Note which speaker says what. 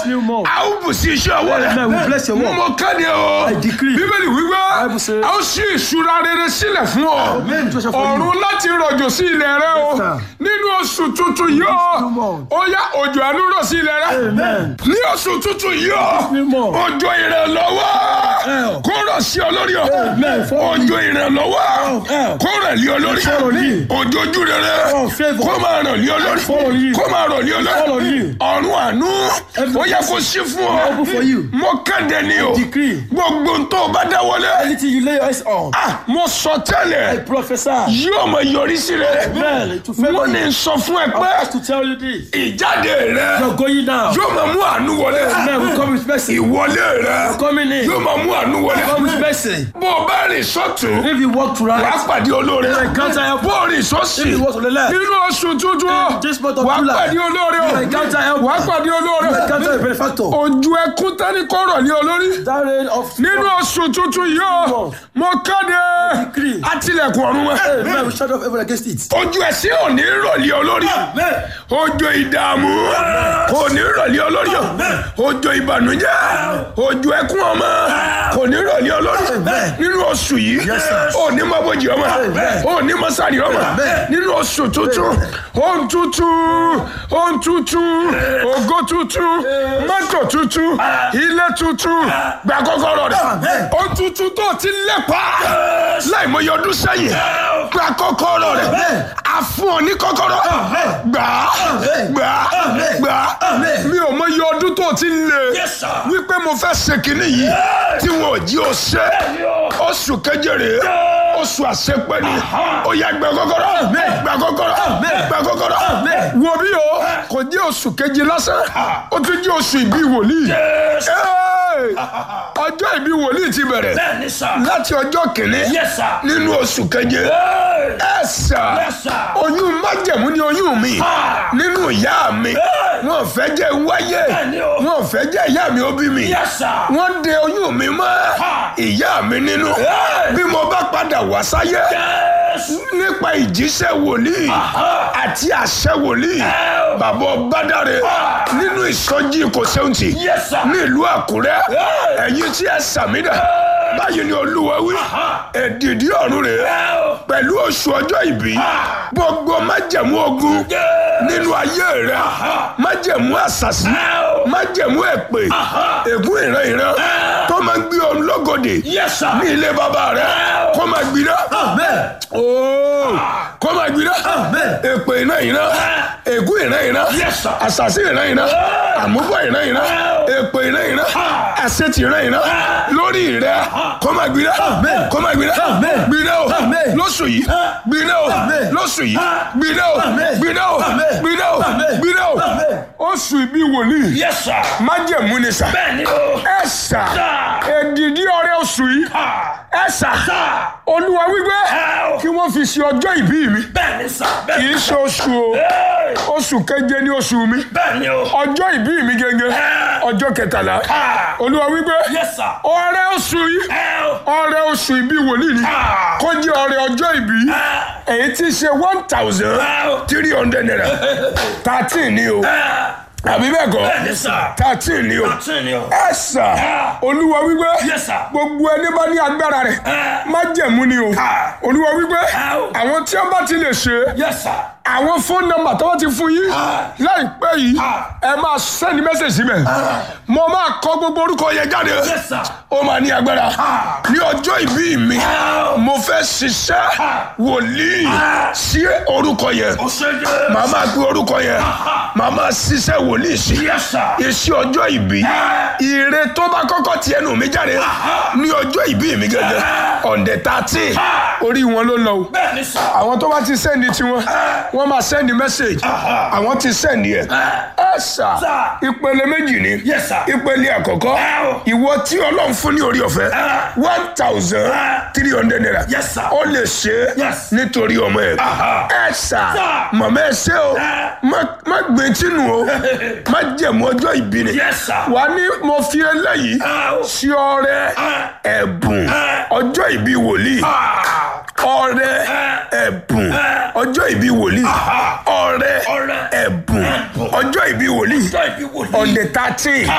Speaker 1: new month.
Speaker 2: a ó bù sí iṣẹ́ ọwọ́ rẹ̀
Speaker 1: Amen. We bless your work.
Speaker 2: mo kéde o
Speaker 1: I decree.
Speaker 2: bíbélì wípé
Speaker 1: Bible says-
Speaker 2: a ó ṣí ìṣúra rere sílẹ̀ fún ọ
Speaker 1: Amen. Joseph for you.
Speaker 2: ọ̀run láti rọ̀jò sí ilẹ̀ rẹ o
Speaker 1: Yes, sir.
Speaker 2: nínú oṣù tuntun yìí o
Speaker 1: new month.
Speaker 2: ó yá òjò àánú rọ̀ sí ilẹ̀ rẹ
Speaker 1: Amen.
Speaker 2: ní oṣù tuntun yìí o
Speaker 1: new month.
Speaker 2: òjò ìrànlọ́wọ́
Speaker 1: Hell.
Speaker 2: kó rọ̀ sí ọ lórí o
Speaker 1: Amen. Follow
Speaker 2: òjò ìrànlọ́wọ́
Speaker 1: hell.
Speaker 2: kó rẹ̀ lé ọ lórí
Speaker 1: Follow you.
Speaker 2: òjò ojú rere
Speaker 1: Oh, favor.
Speaker 2: kó máa rọ̀ lé ọ lórí
Speaker 1: Follow you.
Speaker 2: kó máa rọ̀ lé ọ
Speaker 1: Follow
Speaker 2: lórí
Speaker 1: you.
Speaker 2: ọ̀run àánú ó yẹ kó sí fún ọ
Speaker 1: Open for you.
Speaker 2: mo kéde ni o
Speaker 1: Decree.
Speaker 2: gbogbo n tó o bá dáwọ́lé
Speaker 1: Anything you lay your eyes on.
Speaker 2: ah mo sọ
Speaker 1: I
Speaker 2: tẹ́lẹ̀
Speaker 1: prophesy.
Speaker 2: yóò mọ yọrí sí rẹ
Speaker 1: Amen. To favor
Speaker 2: mo ní
Speaker 1: you.
Speaker 2: sọ fún ẹ
Speaker 1: I
Speaker 2: pé
Speaker 1: have to tell you this.
Speaker 2: ìjáde rẹ
Speaker 1: You're going down.
Speaker 2: yóò máa mú àánú wọlé
Speaker 1: Amen. We come with mercy.
Speaker 2: ìwọlé rẹ
Speaker 1: Coming in.
Speaker 2: yóò máa mú àánú wọlé
Speaker 1: Come with mercy.
Speaker 2: bó o bá rìn sọ́tún
Speaker 1: If you walk to
Speaker 2: wàá
Speaker 1: right,
Speaker 2: pàdé olóore
Speaker 1: encounter help.
Speaker 2: bó o rìn sọ́sì
Speaker 1: If you walk to the left,
Speaker 2: nínú oṣù tuntun
Speaker 1: this month of
Speaker 2: wàá
Speaker 1: July,
Speaker 2: pàdé olóore o
Speaker 1: you encounter help.
Speaker 2: wàá pàdé olóore
Speaker 1: encounter a benefactor.
Speaker 2: ojú ẹkún tẹ́ni kọ́rọ̀ ní olórí
Speaker 1: That rain of
Speaker 2: nínú oṣù tuntun yìí o mo kéde
Speaker 1: Decree.
Speaker 2: àtìlẹ̀kùn ọ̀run wọn
Speaker 1: Amen. We shut off everyone against it.
Speaker 2: ojú ẹsẹ̀ ò ní rọ̀lẹ́ olórí
Speaker 1: Amen.
Speaker 2: ojú ìdààmú kò ní rọ̀lẹ́ olórí o ojú ìbànújẹ́ ojú ẹkún ọmọ kò ní rọ̀lẹ́ olórí nínú oṣù yìí ò ní mọ bójì ọmọ ò ní mọ sáré ọmọ nínú oṣù tuntun ohun tuntun ohun tuntun ògo tuntun mọ́tò tuntun ilé tuntun gba kọ́kọ́rọ́ rẹ̀ ohun tuntun tó ti lépa láìmọye ọdún sẹ́yìn gba kọ́kọ́rọ́ rẹ̀ a fún ọ ní kọ́kọ́rọ́ gbà á gbà á gbà á mi ò mọye ọdún tó ti lè wípé mo fẹ́ ṣe kínní yìí tí wọn ò jí o ṣe oṣù keje rèé oṣù àṣepẹ́ ni ó yá gba kọ́kọ́rọ́ gba kọ́kọ́rọ́ gba kọ́kọ́rọ́ wo bí o kò jẹ́ oṣù keje lásán ó tún jẹ́ oṣù ìbí wòlíì Hey! ọjọ́ ìbí wòlíì ti bẹ̀rẹ̀
Speaker 3: Bẹ́ẹ̀ni sà.
Speaker 2: láti ọjọ́ kìíní
Speaker 3: Yes, sir.
Speaker 2: nínú oṣù keje
Speaker 3: Hey!
Speaker 2: ẹ sà
Speaker 3: Yes, sir.
Speaker 2: oyún májẹ̀mú ni oyún mi
Speaker 3: Ah.
Speaker 2: nínú ìyá mi
Speaker 3: Hey!
Speaker 2: wọn ò fẹ́ jẹ́ wáyé
Speaker 3: Bẹ́ẹ̀ni o.
Speaker 2: wọn ò fẹ́ jẹ́ ìyá mi ó bí mi
Speaker 3: Yes, sir.
Speaker 2: wọ́n de oyún mi mọ́
Speaker 3: Ah.
Speaker 2: ìyá mi nínú
Speaker 3: Hey!
Speaker 2: bí mo bá padà wá sáyé
Speaker 3: Yes.
Speaker 2: nípa ìjíṣẹ́ wòlíì àti àṣẹ wòlíì
Speaker 3: Hey!
Speaker 2: bàbá ọbádàrẹ nínú ìsọjí kò sẹ́wọ̀ntì
Speaker 3: Yes, sir.
Speaker 2: ní ìlú àkúrẹ́
Speaker 3: Hey!
Speaker 2: ẹ̀yin tí ẹ sàmìdà báyìí ni olúwa wí èdìdí ọ̀run rèé
Speaker 3: Hey!
Speaker 2: pẹ̀lú oṣù ọjọ́ ìbí gbogbo májẹ̀mú ogun nínú ayé rẹ májẹ̀mú àṣàṣì májẹ̀mú èpè ègún ìran ìran tó máa ń gbé ọ lọ́gọ̀dẹ̀
Speaker 3: Yes, sir.
Speaker 2: ní ilé bàbá rẹ kó máa gbiná
Speaker 1: Amen.
Speaker 2: ooo kó máa gbiná
Speaker 1: Amen.
Speaker 2: èpè ìran ìran ègún ìran ìran
Speaker 3: Yes, sir.
Speaker 2: àṣàṣì ìran ìran àmúbọ̀ ìran ìran èpè ìran ìran àṣetì ìran ìran lórí rẹ kó máa gbiná
Speaker 1: Amen.
Speaker 2: kó máa gbiná
Speaker 1: Amen.
Speaker 2: gbiná o
Speaker 1: Amen.
Speaker 2: lóṣù yìí gbiná o
Speaker 1: Amen.
Speaker 2: lóṣù yìí gbiná o
Speaker 1: Amen.
Speaker 2: gbiná o
Speaker 1: Amen.
Speaker 2: gbiná o
Speaker 1: Amen.
Speaker 2: gbiná o
Speaker 1: Amen.
Speaker 2: oṣù ìbí wòlíì
Speaker 3: Yes, sir.
Speaker 2: májẹ̀mú ni sà
Speaker 3: Bẹ́ẹ̀ni o.
Speaker 2: ẹ sà èdìdí ọrẹ oṣù yìí
Speaker 3: Ah.
Speaker 2: ẹ sà
Speaker 3: Sir.
Speaker 2: olúwa wípé
Speaker 3: Ẹ o.
Speaker 2: kí wọ́n fi ṣe ọjọ́ ìbí mi
Speaker 3: Bẹ́ẹ̀ni sà.
Speaker 2: kì
Speaker 3: Bẹ́ẹ̀ni.
Speaker 2: í ṣe oṣù o
Speaker 3: Hey!
Speaker 2: oṣù keje ní oṣù mi
Speaker 3: Bẹ́ẹ̀ni o.
Speaker 2: ọjọ́ ìbí mi gẹ́gẹ́ ọjọ́ kẹtàlá
Speaker 3: Ah.
Speaker 2: olúwa wípé
Speaker 3: Yes, sir.
Speaker 2: ọrẹ oṣù yìí
Speaker 3: Ẹ o.
Speaker 2: ọrẹ oṣù ìbí wòlíì ni
Speaker 3: Ah.
Speaker 2: kó jẹ́ ọrẹ ọjọ́ ìbí
Speaker 3: Ah.
Speaker 2: èyí tí í ṣe one thousand
Speaker 3: Ah.
Speaker 2: three hundred naira thirteen ni o
Speaker 3: Ah.
Speaker 2: àbí bẹ́ẹ̀ kọ́
Speaker 3: Bẹ́ẹ̀ni sà.
Speaker 2: thirteen ni o
Speaker 3: Àtún ni o.
Speaker 2: ẹ sà
Speaker 3: Ah.
Speaker 2: olúwa wípé
Speaker 3: Yes, sir.
Speaker 2: gbogbo ẹni bá ní agbára rẹ̀
Speaker 3: Ah.
Speaker 2: májẹ̀mú ni o
Speaker 3: Ah.
Speaker 2: olúwa wípé
Speaker 3: Ah.
Speaker 2: àwọn tí wọ́n bá ti lè ṣe é
Speaker 3: Yes, sir.
Speaker 2: àwọn fóònù nọ́mbà tó wọ́n ti fún yín
Speaker 3: Ah.
Speaker 2: láìpẹ́ yìí
Speaker 3: Ah.
Speaker 2: ẹ máa sẹ́ni mẹ́sẹ̀jì síbẹ̀ mo máa kọ gbogbo orúkọ yẹn jáde
Speaker 3: Yes, sir.
Speaker 2: ó máa ní agbára
Speaker 3: Ah.
Speaker 2: ní ọjọ́ ìbí mi
Speaker 3: Ah.
Speaker 2: mo fẹ́ ṣiṣẹ́
Speaker 3: Ah.
Speaker 2: wòlíì
Speaker 3: Ah.
Speaker 2: sí orúkọ yẹn
Speaker 3: O ṣe jẹ́.
Speaker 2: màá máa gbé orúkọ yẹn
Speaker 3: Ah.
Speaker 2: màá máa ṣiṣẹ́ wòlíì sí
Speaker 3: Yes, sir.
Speaker 2: iṣẹ́ ọjọ́ ìbí
Speaker 3: Ah.
Speaker 2: ire tó bá kọ́kọ́ ti ẹnu mi jáde ní ọjọ́ ìbí mi gẹ́gẹ́ ọ̀ndẹ̀ tààtì
Speaker 3: Ah.
Speaker 2: orí wọn ló lọ o
Speaker 3: Bẹ́ẹ̀ni sà.
Speaker 2: àwọn tó bá ti sẹ́ndì tiwọn wọ́n máa sẹ́ndì mẹ́sẹ̀gì àwọn ti sẹ́ndì ẹ̀ ẹ sà
Speaker 3: Sir.
Speaker 2: ìpele méjì ni
Speaker 3: Yes, sir.
Speaker 2: ìpele àkọ́kọ́
Speaker 3: Wow.
Speaker 2: ìwọ tí ọlọ́run fún ní orí ọ̀fẹ́
Speaker 3: Ah.
Speaker 2: one thousand three hundred naira
Speaker 3: Yes, sir.
Speaker 2: ó lè ṣe é
Speaker 3: Yes.
Speaker 2: nítorí ọmọ ẹ̀
Speaker 3: Aha.
Speaker 2: ẹ sà
Speaker 3: Sir.
Speaker 2: mọ̀mọ́ ẹ ṣe o
Speaker 3: Ah.
Speaker 2: má- má gbé tínú o má jẹ̀mú ọjọ́ ìbí ni
Speaker 3: Yes, sir.
Speaker 2: wà ní mo fi eléyìí
Speaker 3: Ah.
Speaker 2: sí ọrẹ
Speaker 3: Ah.
Speaker 2: ẹ̀bùn
Speaker 3: Ah.
Speaker 2: ọjọ́ ìbí wòlíì
Speaker 3: Ah.
Speaker 2: ọrẹ ẹ̀bùn ọjọ́ ìbí wòlíì
Speaker 3: Aha.
Speaker 2: ọrẹ
Speaker 3: Ọrẹ.
Speaker 2: ẹ̀bùn
Speaker 3: Ẹ̀bùn.
Speaker 2: ọjọ́ ìbí wòlíì
Speaker 3: Ọjọ́ ìbí wòlíì.
Speaker 2: on the thirteen